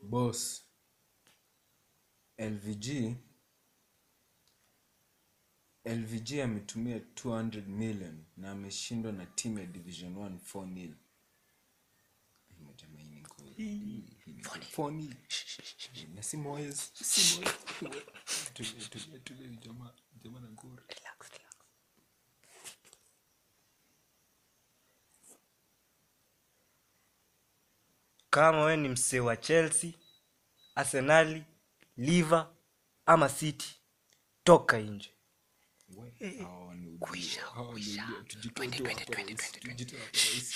boss lvg lvg ametumia 200 million na ameshindwa na timu ya division 1 4 nil Jamaa, hii ni goal. Hii ni goal. 4 nil. na si Moyes, si Moyes. Tulia, tulia, tulia, jamaa jamaa na goal. kama we ni msee wa chelsea arsenali liver ama city toka nje We, hawa ni udio. Hawa ni udio. Tujitoe tu hapa rahisi. Tujitoe hapa rahisi.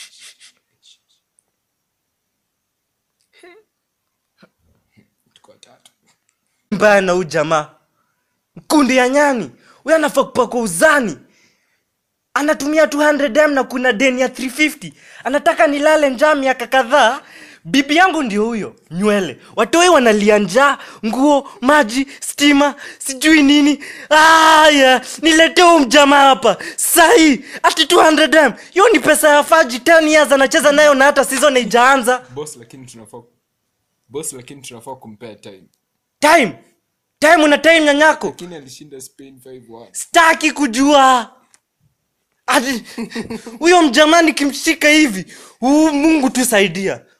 Tuko watatu. mbaya na huu jamaa mkundi ya nyani huyu anafaa kupakwa uzani anatumia 200 m na kuna deni ya 350 anataka nilale njaa miaka kadhaa bibi yangu ndio huyo nywele watoi wanalia njaa nguo maji stima sijui nini aya niletee huu mjamaa hapa sahii ati 200 m hiyo ni pesa ya faji 10 years anacheza nayo na hata season haijaanza boss lakini tunafaa boss lakini tunafaa kumpea time time time una time nyanyako lakini alishinda spain 5-1 staki kujua Ati- huyo mjamani kimshika hivi uu mungu tusaidia